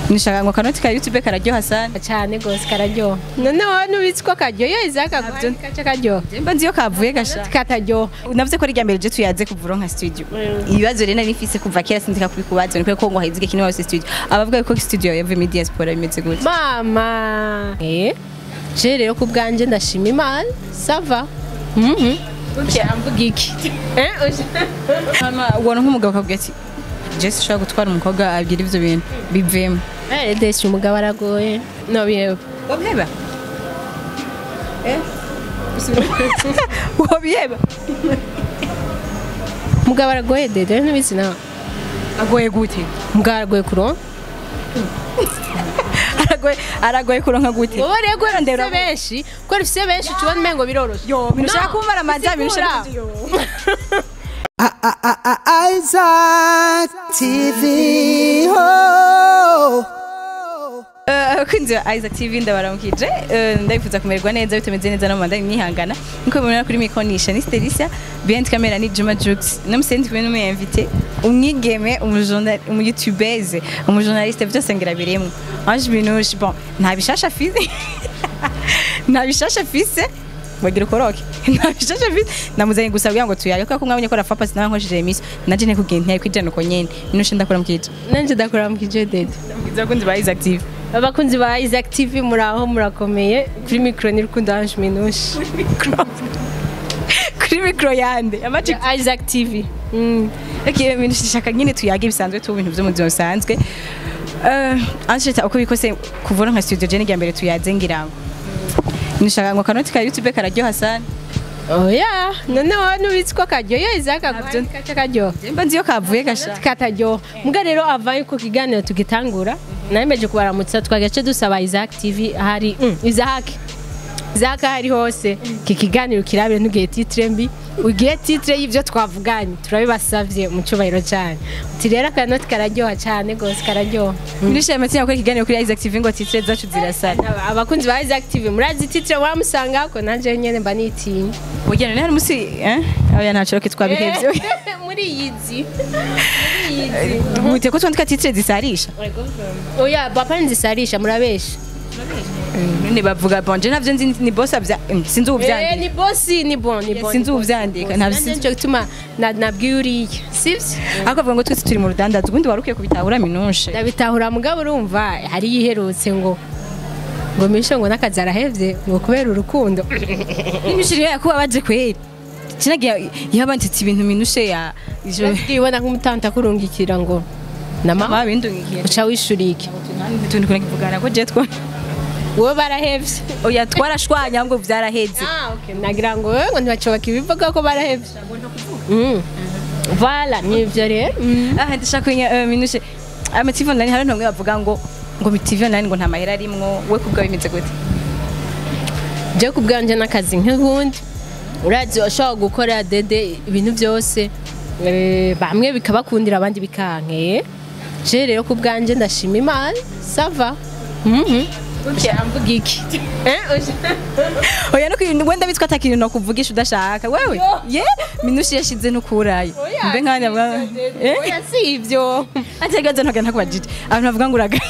nishaka ngo kanoti ka youtube kararyoha sana cyane gose kararyoha none wowe nubizi ko karyoha izaka Ntabyo. kace karyoha mba nzi iyo kavuye gasha kataryoha navuze ko ari irya mbere je tuyaze kuva uronka studio ibibazo rero nari mfise kuva kera sindika kubikubaza ni ko ngo hahizige kintu hose studio abavuga ko studio yavuye muri diaspora bimeze gute mama eh je rero ku bwanje ndashima imana sava mhm mvuga iki eh hama ubona nk'umugabo akabwira ati jesi ushobora gutwara umukobwa abwira ivyo bintu bivemo eh desi umugabo aragoye no biheba wabiheba wabiheba umugabo aragoye dede nubizi nawe agoye gute umugabo aragoye kuronka aragoye aragoye kuronka gute wowe rero kubera ndera benshi kubera ufise benshi tubona umengo biroroshe yo binushaka kumara amazi binushaka Isaac TV. Oh. abakunzi ba Isaac TV ndabaramukije Eh, ndabifuza kumererwa neza bitameze neza no mu mandani mwihangana nkuko mubibona kuri mikonisha ni Stelisia behind camera ni Juma Jux namusendi kumwe n'umu invité umwigeme umujournal umuyoutubeuse umujournaliste byose ngira biremwe Ange Binushi bon nta bishasha afise nta bishasha afise wagira ukoroke nta bishasha afise namuzanye gusa kugira ngo tuyage kuko mwabonye ko rafa pasi nawe nkojeje emisi naje ne kugenda ntiyari kwijana uko nyene Binushi ndakora mukije nanje ndakora mu kije dede ndamukiza abakunzi ba Isaac TV abakunzi ba Isaac TV muri aho murakomeye kuri mikro ni rukundo Ange Minushi kuri mikro yande amaji Isaac TV mm. Okay, ibintu shaka nyine tuyage bisanzwe tu bintu byo mu buzima busanzwe eh anshita uko bikose kuvura nka studio je n'irya mbere tuyaze ngira ngo nishaka ngo kanoti ka YouTube kararyoha sana oya none wowe nubizi ko karyoha izaka Ntabyo. kace karyoha mba nzi iyo kavuye gasha kataryoha mbwa rero ava yuko kiganiro tugitangura nayemeje kubaramutsa twagace dusaba Isaac TV hari mm, Isaac Isaac hari hose iki kiganiro kirabire ntugiye titre mbi ugiye titre y'ivyo twavuganye turabibasavye mu cyubahiro cyane uti rero akanoti kararyoha cyane gose kararyoha nishimiye amatsina ko ikiganiro kuri Isaac TV ngo titre zacu zirasana Aba- abakunzi ba Isaac TV murazi titre wamusanga ko nanje nyene mba nitinya ugenda ne hari musi eh oya ntaco roke twabihevye muri yizi muri yizi gute ko twandika titre zisarisha oya papa nzisarisha murabesha none bavuga bon je navyo nzi ni boss abya mm, sinzi Eh, uvyandika ni bosi ni bon ni bon sinzi uvyandika ntabyo ntabyo sinzi cyo gituma na- nabwiye uriya sivyo ariko bavuga ngo twese turi mu rudandazo ubundi warukiye kubitahura minushe ndabitahura mugabo urumva hari yiherutse ngo ngo misho ngo n'akazi arahevye ngo kubera urukundo n'imishiri yakuba baje kweri kinagiye yabanditse ibintu minushe ya ijo ibona nk'umutanta akurungikira ngo nama babindungikiye uca wishurike tuntu kuna kivugana ko je two wowe barahevye oya twarashwanya ngo vyaraheze ah okay nagira ngo wewe ngo ntibacobaka ibivuga ko barahevye Mm. Voilà, nivyo rero Mm. aha ndashaka kumenya eh, minushe ama TV online hari ntumwe bavuga ngo ngo mi TV online ngo nta mahera arimwo we kubwa bimeze gute je ku bwanje n'akazi nk'ubundi urazi ushobora gukora dede ibintu byose eh, bamwe bikabakundira abandi bikankeye je rero ku bwanje ndashima imana sava Mhm. mvuga iki Eh, uja- oya no kwintu wenda bitwa atakintu no kuvugisha udashaka wewe ye minushe yashize no kurayo mbe nkanya bwa eh oya si ibyo ategaza ntaga ntakubajije abantu bavuga ngo uraga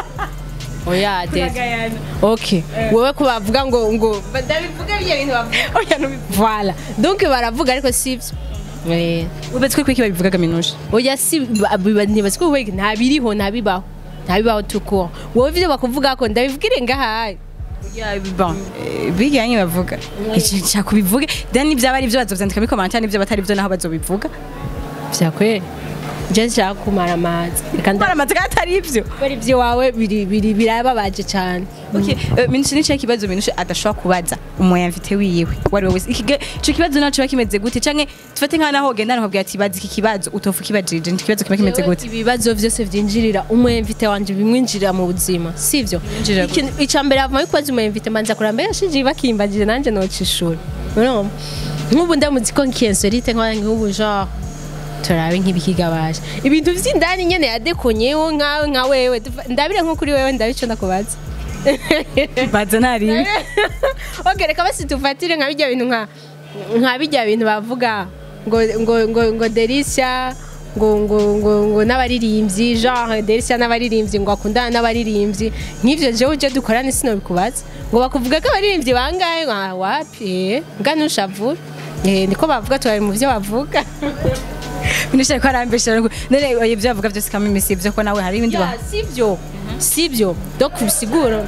oya dede ok wowe ko bavuga ngo ngo ndabivuga bya bintu bavuga oya no voilà donc baravuga ariko si ibyo Eh, ubetswe kwiki babivugaga minushe oya si ba- biba- ntibazi ko wega ntabiriho ntabibaho ntabibaho tuko wowe ivyo bakuvuga ko ndabivugire ngahaye Ya, bon, eh, bijyanye bavuga iki nshaka kubivuge then nibyaba ari byo bazovyandika muri commentaire nibyo batari byo naho bazobivuga vyakweli je nshaka kumara amazi reka bara amatsika atari ibyo ndabara ivyo wawe biri biri birababaje cyane okay eh, minushe ni kibazo minushe adashobora kubaza umuyamvite wiwe wari we wese Iki- ico kibazo naco kiba kimeze gute canke tufate nka naho ugenda nakubwira ati bazi iki kibazo utofu kibajije ni ikibazo kiba kimeze Jewe gute ibibazo vyose vyinjirira umwemvite wanje bimwinjirira mu buzima sivyo Binjirira gute? Ikintu- ica mbere avamo ikoze umwemvite manza kuramba mbere yashije bakimbagije nanje noca ishuri urumva nk'ubu ndamuzi ko nkiyensorite nkora nk'ubu genre turabe nk'ibikigabaje ibintu vy'indani nyene yadekonyeho nkawe nka wewe Tuva- ndabire nko kuri wewe ndabico ndakubaza baza nari okay reka basi tufatire nka bijya bintu nka nka bijya bintu bavuga ngo ngo ngo ngo Delicia ngo ngo ngo ngo n'abaririmbyi genre Delcia n'abaririmbyi ngo akundana n'abaririmbyi nk'ivyo jewe uje dukorana sino bikubaza ngo bakuvuga ko abaririmbyi bangahe ngo ah, wapi eh nga ntushavura eh niko bavuga tubari mu byo bavuga Minisha ko arambesha none ibyo bavuga byose kamwe imisi ibyo ko nawe hari ibindi ba Ya, sivyo sivyo donc bisigura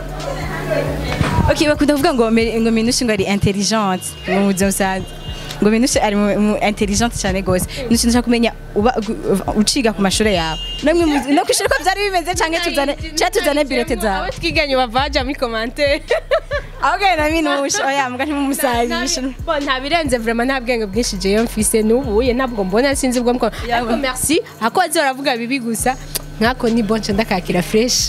Okay bakunda kuvuga ngo me- ngo Minusha ngo ari intelligente mu buzima busanzwe ngo Minusha ari mu- mu intelligente cyane gose Minusha ndashaka kumenya uba gu- uciga ku mashuri yawe namwe muzi- no kwishura ko byari bimeze canke tuzane cyangwa tuzane birote zawe abo twiganye bavaja muri commentaire Okay na Minusha oya mbwa ntimumusazisha Bon, nta birenze vraiment nta bwenge bwinshi jewe mfise n'ubuye ntabwo mbona sinzi ubwo mko ariko merci ako azi baravuga bibi gusa nkako ni bon nca ndakakira fresh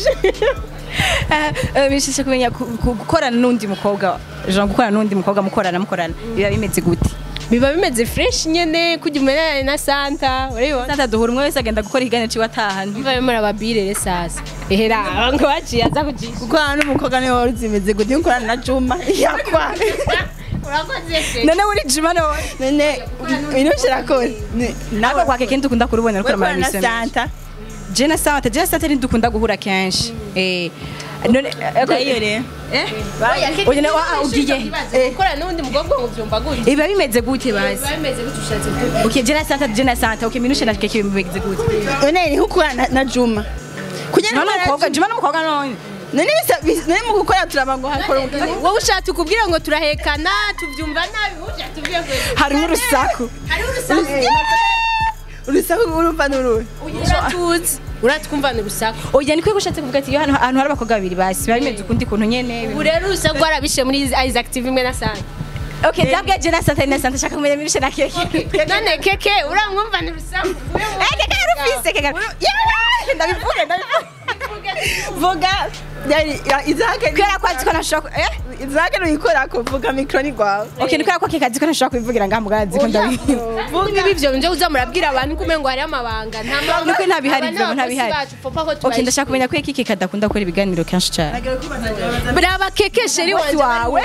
bishije kumenya ku- ku- gukorana n'undi mukobwa genre gukorana n'undi mukobwa mukorana mukorana biba bimeze gute biba bimeze fresh nyene kujya umenana na santa urabibona santa duhura umwe wese agenda gukora ikiganiro ciwe atahana biba bimara babirere sasa ehera ngo baciye aza kujisha gukorana n'umukobwa niwe wari uzimeze gute gukorana na juma yakwa urakoze se none uri jima nawe none inusha irakoze nawe kwa keke dukunda kurubona rukora gukorana na amabisi santa Jena Santa Jena Santa ni dukunda guhura kenshi eh none iyo rero eh Oya, na- wa- ugiye gukorana n'undi mukobwa ngo byumva gutya iba bimeze gute basi biba bimeze gutya ushatse kuvuga okay Jena Santa Jena Santa okay minushe na keke bimeze gute none ni nko gukorana na- na juma kugira Jima ngo n'umukobwa Jima n'umukobwa none none bisa- bis- none mu gukora turaba ngo hakora wowe ushatse ukubwira ngo turahekana tubyumva nabi ujya tubwire ngo harimo urusaku hariho urusaku urusaku urumva n'uruhe uratuzi uratwumvana urusaku oya niko gushatse kuvuga ati iyo hano ahantu hari abakobwa babiri basi biba bimeze ukundi kuntu nyene ubu rero urusaku warabishe muri Isaac TV imwe na Santa okay ndabwiye Jena Santa na Santa shaka kumenya minushe na keke none keke uramwumvana urusaku eh keke yarufise keke Yewe, ndabivuge ndabivuge vuga yari- ya- izake kubera ko azi ko nashobora eh izake nuyikora kuvuga mikro ni rwawe okay ni kubera ko keke azi ko nashobora kubivugira ngaha mugabo azi ko ndabivuga vuga ibi byo nje uza murabwira abantu kumengo ngo hariho amabanga nta mabanga Nuko ntabihari, Aba Vyo, ni ntabihari. abakozi bacu, papa ko okay tubahishiye. ndashaka kumenya ko keke kadakunda gukora ibiganiro kenshi cyane Brava keke sheri wanje wawe.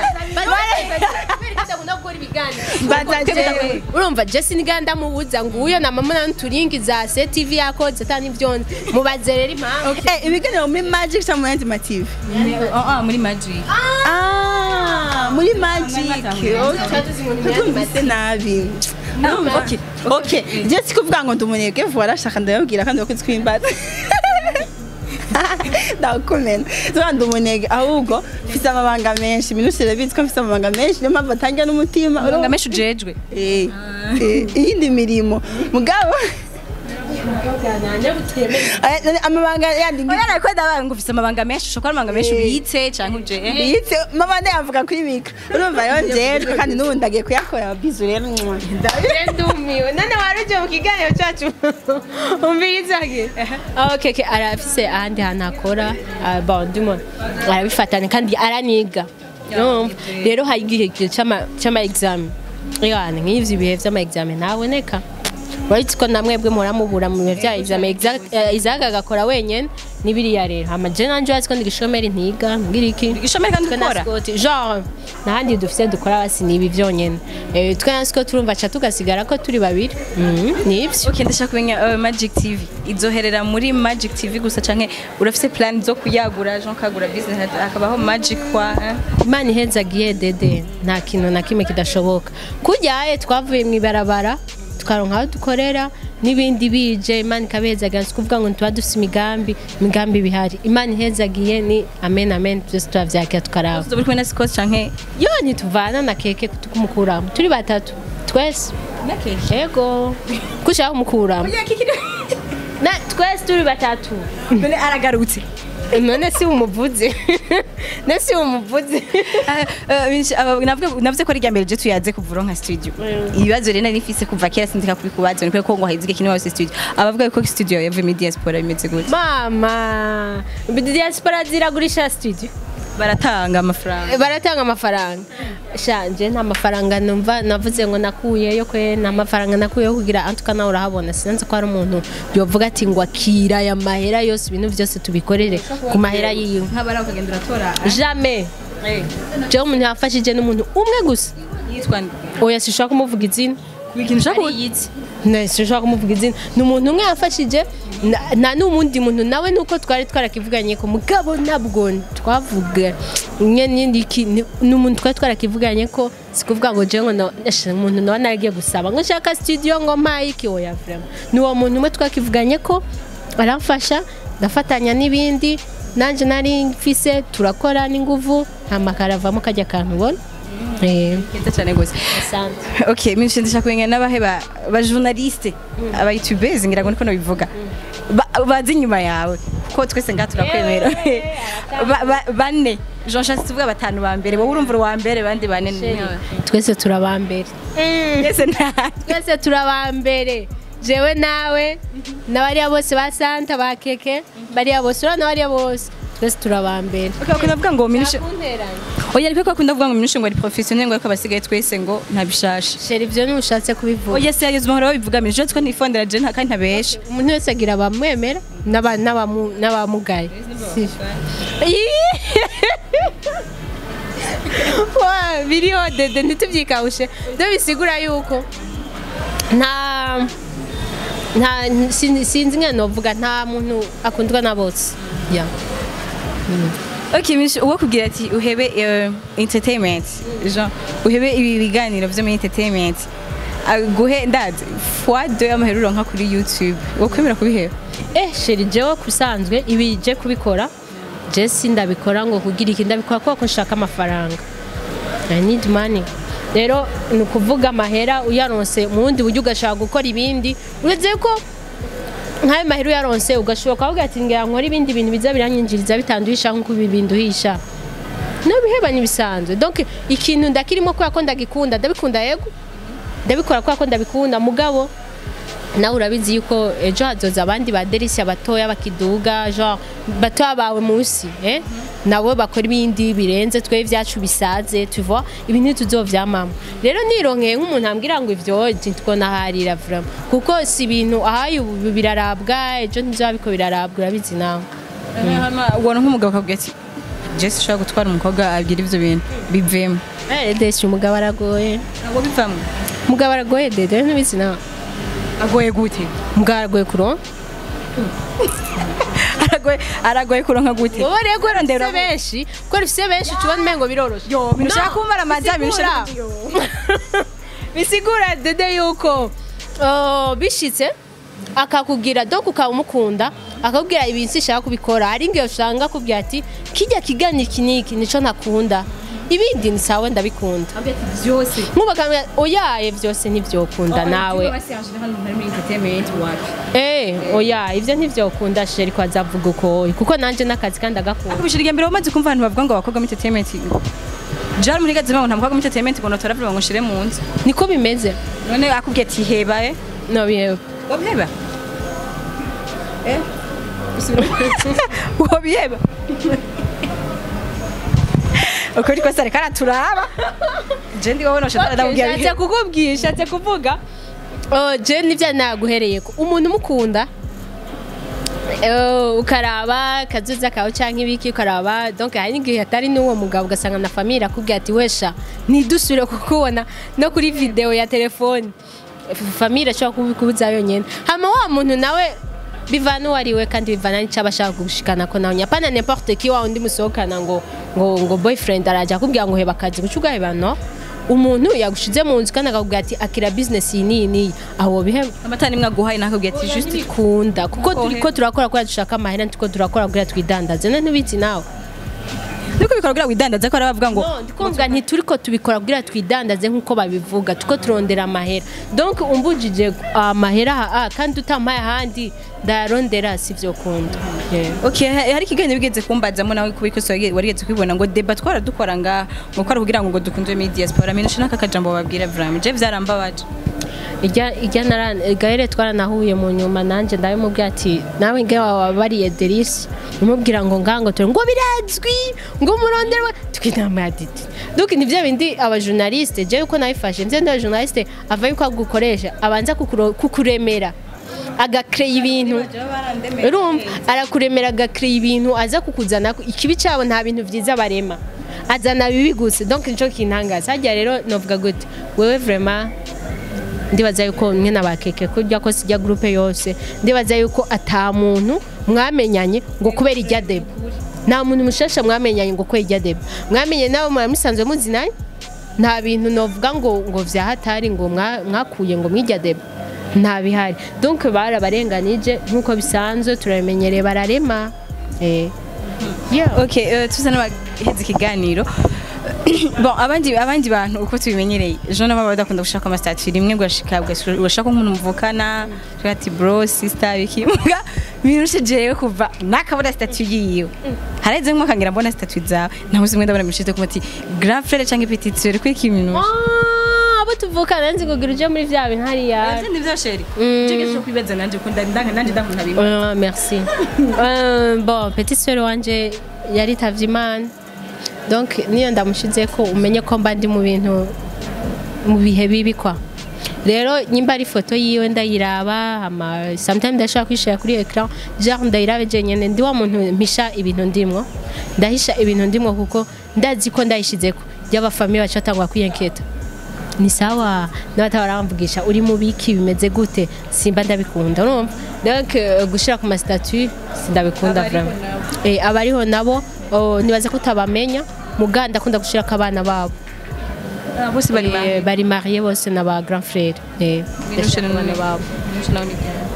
Mbataje. urumva jesi niga ndamubuza ngo uyo na mama na turingi za se tv yakoze atani byonze mubaze rero impamvu Eh, ibiganiro muri magic cyangwa muri anti mative ah muri magic ah muri magic twumvise nabi okay okay je sikuvuga ngo ndumunebwe vuba arashaka ndababwira kandi bakunze kwimbaza ndakumena tuba ndumunebwe ahubwo mfise amabanga menshi minusire irabizi ko mfise amabanga menshi niyo mpamvu atangira n'umutima uranga mesho ujejwe Eh, eh, iyindi mirimo mugabo Eh, none amabanga yandi ngi- Oya ko ndabaye ngo ufise amabanga menshi ushobora amabanga menshi ubitse canke uje eh biyitse mama ndayavuga kuri mikro urumva rero njejwe kandi n'ubu ndagiye kuyakora bizu rero mwah. ndumiwe none waruje mu kiganiro cyacu umvirizage okay okay arafise ahandi hantu akora ah, bon ndimo arabifatanya kandi araniga urumva rero hari igihe cy'ama cy'ama examen yani nk'ivyo ibihe vy'ama examen ntaboneka uretse ko namwebwe muramubura mu bihe bya examen Isaac agakora wenyene n'ibiriya rero hama je nanje urazi ko ndi gishomeri ntiga ngira iki Igishomeri kandi Twe na ukora? Scott, genre nahandi dufise dukora basi ni ibi vyonyene Eh, twe na Scott turumva ca tugasigara ko turi babiri Mhm, ni ivyo Okay ndashaka kumenya uh, Magic TV izoherera muri Magic TV gusa canke urafise plan zo kuyagura Jean kagura business hakabaho Magic kwa eh? imana ihezagiye dede nta kintu na kimwe kidashoboka kuryaye twavuye mu ibarabara tukaronka aho dukorera n'ibindi bije imana ikabihezagira si kuvuga ngo tuba dufite imigambi imigambi bihari imana ihezagiye ni amen amen byose turavyakira tukaraba Uzo buri kumwe na Scott canke yo ntituvana na keke tukumukuramo turi batatu twese na keke ego kushaka kumukuramo na twese turi batatu none aragarutse none si umuvuzi none si umuvuzi navuze ko ari mbere je tuyaze kuvura nka studio ibibazo rero nari nifise kuva kera sindika kubikubaza ni ko ngo hahizige kintu wose studio abavuga ko studio yavuye muri diaspora bimeze gute mama diaspora ziragurisha studio baratanga amafaranga baratanga amafaranga shanje nta mafaranga numva navuze ngo nakuyeyo kwe nta mafaranga nakuyeyo kugira antuka nawe urahabona sinanze ko hari umuntu yovuga ati ngo akira aya mahera yose ibintu byose tubikorere ku mahera yiwe nk'abari ukagenda uratora jamais jewe umuntu yafashije n'umuntu umwe gusa yitwa nde oya sishobora kumuvuga izina ikintu ushaka ariyitse sinshobora kumuvuga izina ni umuntu umwe yafashije na- nta n'uwundi muntu nawe nuko twari twarakivuganye ko mugabo ntabwo twavuga nye n'indi ki- ni ni umuntu twari twarakivuganye ko si kuvuga ngo jewe ngo na- eshe, umuntu nawe naragiye gusaba ngo nshaka studio ngo mpaye iki oya vraiment ni uwo muntu umwe twakivuganye ko aramfasha ndafatanya n'ibindi nanjye nari mfise turakora n'inguvu nta makaravamo kajya kantu ubona Eh, keza cyane gose asante. okay minshi ndashaka kumenya n'abahe ba ba journaliste aba youtubers ngira ngo niko nabivuga Ba- bazi inyuma yawe kuko twese ngaha turakwemera Ba- ba- bane jean charles tuvuga batanu ba mbere wowe urumva uwa mbere bandi bane ni- twese turabambere twese nta twese turabambere jewe nawe n'abariya bose ba santa ba keke bariya bose urabona bariya bose twese turabambere Okay, bakunda kuvuga ngo minshi Ntakunteranya. oya ariko bakunda kuvuga ngo minshi ngo ari professionnel ngo ariko abasigaye twese ngo ntabishashe sheri ibyo ntushatse kubivuga oya se yageze umuhoro babivuga minshi je twe nifondera je nta kandi ntabesha umuntu wese agira abamwemera n'aba- n'abamu- n'abamugaye Si- Ii! Wa, biriho dede ntitubyikawushe byo bisigura yuko nta nta sin- sinzi ngene novuga nta muntu akundwa na bose yeah. Okay, minshi uwo kubwira ati uhebe eh, entertainment Jean uhebe ibi biganiro byo muri entertainment aguhe ndazi fois deux y'amaheruro nka kuri YouTube wo kwemera kubiheba eh sheri jewe kusanzwe ibi je kubikora je sindabikora ngo kugira iki ndabikora kuko nshaka amafaranga I need money rero ni ukuvuga amahera uyaronse mu wundi buryo ugashaka gukora ibindi uretse ko nk'ayo mahera uyaronse ugashoboka ukavuga ati ngira nkora ibindi bintu biza biranyinjiriza bitanduhisha nk'uko ibi binduhisha no biheba n'ibisanzwe donc ikintu ndakirimo kubera ko ndagikunda ndabikunda yego ndabikora kubera ko ndabikunda mugabo nawe urabizi yuko ejo hazoza abandi ba delisia batoya bakiduga genre batoya bawe munsi eh? nabo bakora ibindi birenze twe ibyacu bisaze tu vois ibi ntituzovyamamo rero nironkeye nk'umuntu ambwira ngo ivyo twona harira vraiment kuko si ibintu ahaye ubu birarabwa ejo ntizoba biko birarabwa urabizi nawe ubona nk'umugabo akavuga ati Jesse ushaka gutwara umukobwa abwira ivyo bintu bivemo eh desi umugabo aragoye ntabwo bivamo umugabo aragoye dede ntubizi nawe agoye gute umugabo aragoye kuronka aragoye aragoye kuronka gute wowe rero ko Ndera- rufise benshi ko rufise benshi tubona umengo biroroshe yo bintu ushaka kumara amazi bintu ushaka bisigura bisigura dede yuko uh, bishitse akakubwira donc ukaba umukunda akakubwira ibintu sishaka kubikora hari ngiyo usanga akubwira ati kijya kigana iki niki nico ntakunda ibindi ni sawa ndabikunda byose nkuba akamubwira oyaye vyose ntivyokunda nawe eh oya ivyo ntivyokunda sheri ko azavuga uko kuko nanje n'akazi kandi agakunda akubishira irya mbere wamaze kumva abantu bavuga ngo abakobwa muri entertainment jari muri gazi ngo nta mukobwa muri entertainment ngo notora vuba ngo nshire mu nzu niko bimeze none akubwiye ati heba eh no bihewe wabiheba eh wabiheba ukuri kose ariko araturaba je ndi wowe noshobora ndamubwira nshatse biheba kukubwira nshatse kuvuga oh, je nivyo naguhereyeko umuntu umukunda eh, ukaraba akazuza kawe canke ibiki ukaraba donc hari n'igihe atari n'uwo mugabo ugasanga na famille akubwira ati wesha ntidusubire kukubona no kuri video ya telefone famille ashobora kubikubuza yonyene hama wa muntu nawe bivana uwo ari we kandi bivana n'icyo aba ashaka gushikana ko nawe nyapana n'importe qui wa undi musohokana ngo ngo ngo boyfriend araja akubwira ngo heba akazi guca ugaheba no umuntu yagushize mu nzu kandi akakubwira ati akira business iyi n'iyi n'iyi aho biheba amata nimwe aguhaye nakubwiye ati just kunda kuko Ohe. turiko turakora kubera dushaka amahera ntiko turakora kugira twidandaze none ntubizi nawe niko bikora kugira widandaze ko arabavuga ngo no ndikumva ntituriko tubikora kugira twidandaze nk'uko babivuga tuko turondera amahera donc umbujije amahera aha ah, kandi utampaye ahandi ndayarondera sivyo kunda yeah. Okay, ha- hari ikiganiro bigeze kumbazamo nawe kubikoso warigeze kubibona ngo deba twara dukora nga ngo kwara kugira ngo dukunze muri diaspora mino shina kakajambo babwira Vram je vyarambabaje ijya ijya nara gahere twaranahuye mu nyuma nanje ndabimubwira ati nawe nge wabariye delisi umubwira ngo ngango turi ngo birazwi ngo umurondero twinama ya didi donc ni bya bindi abajournaliste je uko nabifashe nze nda journaliste ava yuko agukoresha abanza kukuro- kukuremera agakreye ibintu urumva arakuremera agakreye ibintu aza kukuzana ikibi cyabo nta bintu byiza barema azana bibi gusa donc nico kintangaza hajya rero novuga gute wewe vraiment ndibaza yuko mwe nabakeke kurya ko sijya groupe yose ndibaza yuko ata muntu mwamenyanye ngo kubera ijya deba nta muntu mushasha mwamenyanye ngo kubera ijya deba mwamenye nawe muramusanzwe muzinanye nta bintu novuga ngo ngo vyahatari ngo mwa- mwakuye ngo mwirya deba nta bihari donc barabarenganije nk'uko bisanzwe turabimenyereye bararema eh. yeah. okay uh, tuza n'abaheze ikiganiro bon abandi abandi bantu uko tubimenyereye ejo nabo badakunda gushaka amasitati rimwe ugashika ugashaka nk'umuntu muvukana ushaka ati bro sister bikimuga birushe jewe kuva nakabona statu yiwe hareze nko kangira mbona statu zawe ntawe zimwe ndabona mishite kuma ati grand frère cyangwa petite sœur kuri kiminuje Ah, abo tuvukana nzi kugira uje muri vya bintu hariya Ese nivyo sheri Mm. Jege cyo kwibaza nanje ko ndanga nanje ndakunda bimwe Euh, merci. Euh, bon, petite sœur wanje yaritavye imana donc niyo ndamushize ko umenye ko mba ndi mu bintu mu bihe bibi kwa rero nyimba ari ifoto yiwe ndayiraba ama sometimes ndashaka kwishira kuri ecran genre ndayirabe jenyene ndi wa muntu mpisha ibintu ndimwo ndahisha ibintu ndimwo kuko ndazi ko ndayishizeko ry'abafamiye bacu batangwa kwiyenketa ni sawa n'abatabaramvugisha uri mu biki bimeze gute simba ndabikunda urumva donc euh, gushira ku mastatut sindabikunda Abariho vraiment eh abariho nabo oh, nibaza ko utabamenya muga ndakunda gushirako abana babo Ah, bose bari Eh, mariés. bari marié bose na ba grand frère eh Minushe ndashaka abana babo Minushe nawe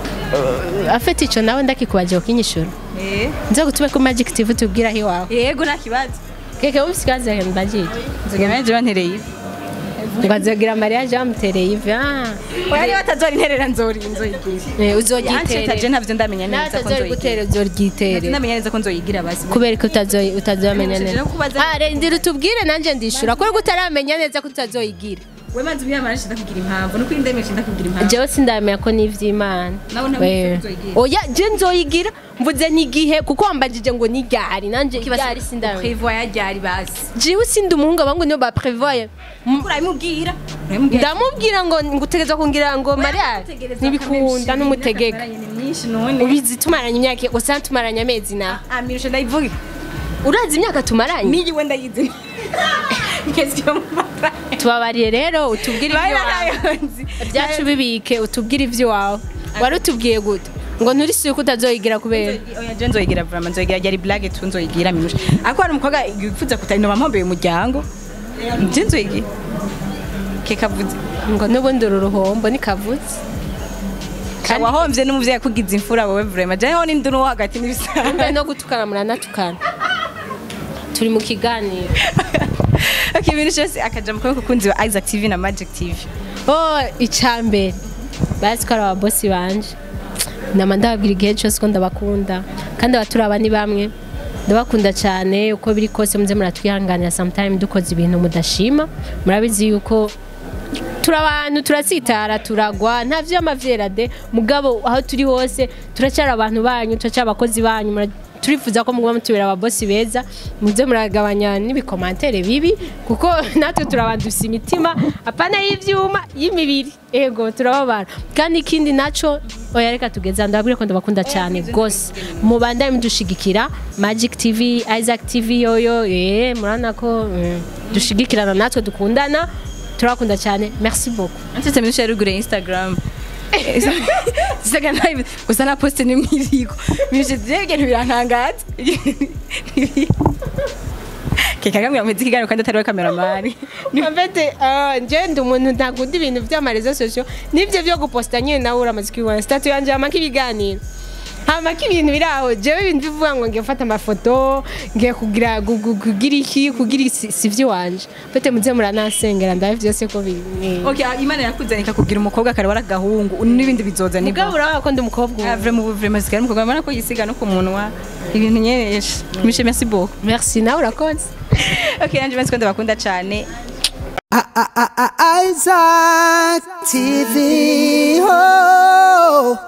ni afite ico nawe ndakikubaje ukinyishura Eh nzo gutube ku magic tv tubwira aho iwawe yego nta kibazo keke ubisigaze ndagiye nzoga nanje bantereye ivi ngo azogira mariage bamutereye ivi ah oya niba atazora interera nzori nzoyigira eh, yanje uzogiterera taje ntavyo ndamenya neza ko natazori nzoyigira gutera uzoryitere ndamenya neza ko nzoyigira basi kubera ko utazo- utazamenya Nshije neza no kubaza- Ah, rindira utubwire nanjye ndishura kubera ko utaramenya neza ko utazoyigira we manzi ubiyamara nshinda kugira impamvu nuko indemeye nshinda kugira impamvu jewe sindamenya ko n'ivy'imana Nawe ntabwo Wewe. uzi ko uzoyigira. oya je nzoyigira mvuze n'igihe kuko wambajije ngo n'iryari nanje iryari sindamenya prevoya ryari basi jewe sindi umuhungu abangu niyo baprevoye urabimubwira urabimubwira ndamubwira ngo ngutegereza kungira ngo mariage ntibikunda n'umutegeka myinshi none ubizi tumaranye imyaka gusa tumaranye amezi na amirusha ndayivuga urazi imyaka tumaranye niyiwe ndayizi ngezwe mu mata tubabariye rero utubwire iby'iwawe bayonzi ibyacu bibike utubwire iby'iwawe wari utubwiye gute ngo nturisuye ko utazoyigira kubera oya je nzoyigira vraiment nzoyigira ryari blague tu nzoyigira minusha ariko hari umukobwa yifuza kutari no bampombe umuryango je nzoyigira kekavuze ngo n'ubundi uru ruhombo ntikavutse kandi wahomvye n'umuvyeyi akugize imfura wowe vraiment je ho n'induru wo hagati n'ibisanzwe mbe no gutukana muranatukana turi mu kiganiro okay ibintu cyose akaja mu kuboko kunzi wa Isaac TV na Magic TV oh icambere bazi ko ari ababosi banje nama ndababwira igihe cyose ko ndabakunda kandi abaturaba ni bamwe ndabakunda cyane uko biri kose muze muratwihanganira sometime dukoze ibintu mudashima murabizi yuko turi abantu turatsitara turagwa nta vy'amavyera de mugabo aho turi hose turacyari abantu banyu turacyari abakozi banyu mura- turifuza ko muguma mutubera ababosi beza muze muragabanya n'ibikomantere bibi kuko natwe turabandusa imitima apana y'ivyuma y'imibiri ego turababara kandi ikindi naco oya reka tugeza ndababwire ko ndabakunda cyane gose mubandanye mudushigikira magic tv isaac tv yoyo eh murana ko mm, dushigikirana natwe dukundana turakunda cyane merci beaucoup Nsetse minusha yarugure Instagram Saga nayo gusa na poste ni mwiriko minusha je ibintu birantangaza Kekagamwe ameze ikiganiro kandi atari we cameraman Afete nje ndi umuntu ntakunda ibintu by'amarezo sosio nibyo byo guposta nyine nawe uramaze kubibona statu yanje hamaka ibiganiro hamaka ibintu biri aho jewe ibintu bivuga ngo ngiye gufata amafoto ngiye kugira gu- gu- kugira iki kugira isi- si ivy'iwanje fete muze muranasengera ndabe vyose ko bimwe Okay Imana yakuzanye ikakubwira umukobwa kare waragahungu n'ibindi bizoza nibwo mugabo urabona ko ndi umukobwa Ah, ubu. vraiment ubu vraiment sigara umukobwa mbona ko yisiga no ku munwa ibintu nyereje Mishe merci beaucoup merci nawe urakoze Okay nanje mbanze ko ndabakunda cyane I- I- I- I- Isaac TV. Oh.